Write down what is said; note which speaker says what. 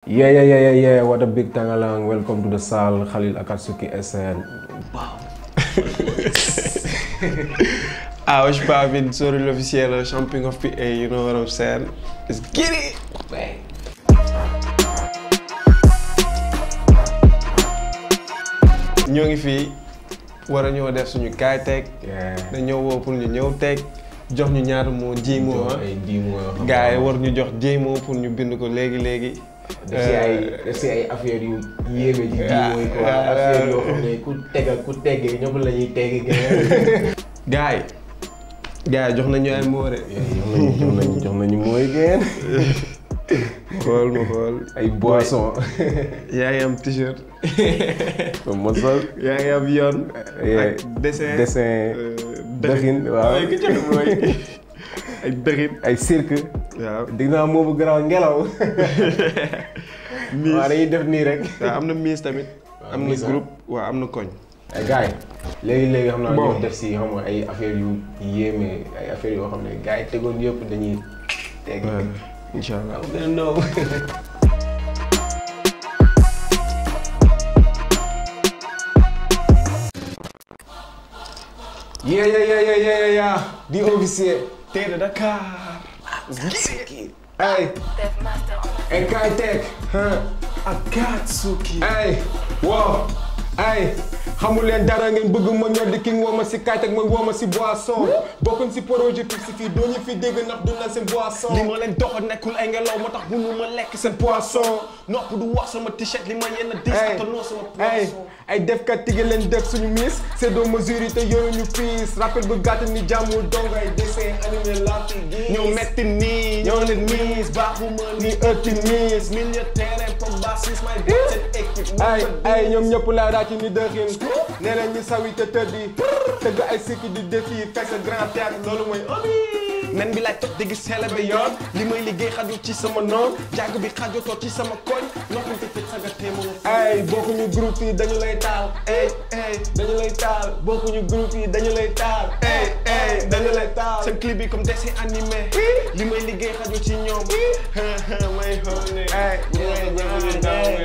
Speaker 1: Yeah, yeah, yeah, yeah, yeah. What a big tangalang. Welcome to the Sal Khalil Akatsuki SN.
Speaker 2: Ah, wesh Pavin, sorry l'officiel, champion of PA, you know what I'm saying? Let's get it! ñoo ngi fii war a ñoo def suñu kaay teg
Speaker 1: Yeah.
Speaker 2: dañoo woo pour ñu ñëw teg jox ñu ñaata moo ji moo ah
Speaker 1: ay dix mois yoo xam
Speaker 2: gars yi war ñu jox ji moo pour ñu bind ko léegi léegi.
Speaker 1: def si ay def si ay affaire yu yéeme ji dix mois yi quoi
Speaker 2: ah,
Speaker 1: affaire
Speaker 2: ah.
Speaker 1: yoo xam ne ku tegal ku teggee ñëpp la ñuy teggi gën
Speaker 2: gars yi gars yi jox nañu ay moo de.
Speaker 1: jox nañu jox nañu mooy gën
Speaker 2: xool ma xool.
Speaker 1: ay boisson
Speaker 2: yaa ngi am t-shirt.
Speaker 1: mosal
Speaker 2: yaa ngi am yoon.
Speaker 1: Yeah.
Speaker 2: ak dessin
Speaker 1: dessin
Speaker 2: euh,
Speaker 1: dëxin waaw
Speaker 2: ay gëj mooy ay dëxin.
Speaker 1: ay cirque
Speaker 2: waaw.
Speaker 1: dig naa moobu garaaw ngelaw
Speaker 2: miis
Speaker 1: waaw dañuy def nii rek
Speaker 2: waaw am na miis tamit.
Speaker 1: Waaw,
Speaker 2: am na
Speaker 1: miis, ah.
Speaker 2: groupe waaw am na koñ.
Speaker 1: ay gars yi léegi-léegi xam naa
Speaker 2: Bon.
Speaker 1: ñu def si xam nga ay affaire yu yéeme ay affaire yoo xam ne gars yi tegoon yëpp dañuy teg
Speaker 2: incha allah.
Speaker 1: waaw gën a ndaw yeah yeah yeah yeah yeah yeah yeah di officier
Speaker 2: Tee de Dakar.
Speaker 1: ay ay kaay teg
Speaker 2: Akatsuki.
Speaker 1: ay wow ay xamul leen dara ngeen bëgg ma ñor di king woo ma si kaay teg ma woo ma si boisson bokkuñ si projet si fii doo ñu fi dégg ndax du na seen boisson
Speaker 2: li ma leen doxal nekkul ay ngelaw moo tax mënu ma lekk seen poisson nopp du wax sama t-shirt li ma yenn dis
Speaker 1: ay
Speaker 2: attanoo sama
Speaker 1: ay
Speaker 2: poisson.
Speaker 1: ay defkat tige leen def suñu miis c'est de mesure te yoruñu piis rappel bu gàtt ni jàmmul dong ay dessin animé laa fi gis
Speaker 2: ñoo metti nii ñoo leen miis baaxuma
Speaker 1: ni
Speaker 2: nii
Speaker 1: ëtti miis
Speaker 2: milieu terrain Pogba sis may bot seen équipe
Speaker 1: ay ay ñoom ñëpp laa daa ci ni dëxin nee na ñu sawi te tëddi tëgg ay sikki di défi fekk sa grand théâtre loolu mooy ami
Speaker 2: nen bi laay toj dégg seele ba yoon li may liggéey xajul ci sama noon jàng bi xajotoo ci sama koñ noppam te tëj saga téema
Speaker 1: ay bokkuñu groupe yi dañu lay taal
Speaker 2: ey ey
Speaker 1: dañu lay taal bokkuñu groupe yi dañu lay taal
Speaker 2: ey ey
Speaker 1: dañu lay taal
Speaker 2: seen clip bi comme dessin animé li may liggéey xajul ci ñoom may xool ne
Speaker 1: ay
Speaker 2: bu may jàng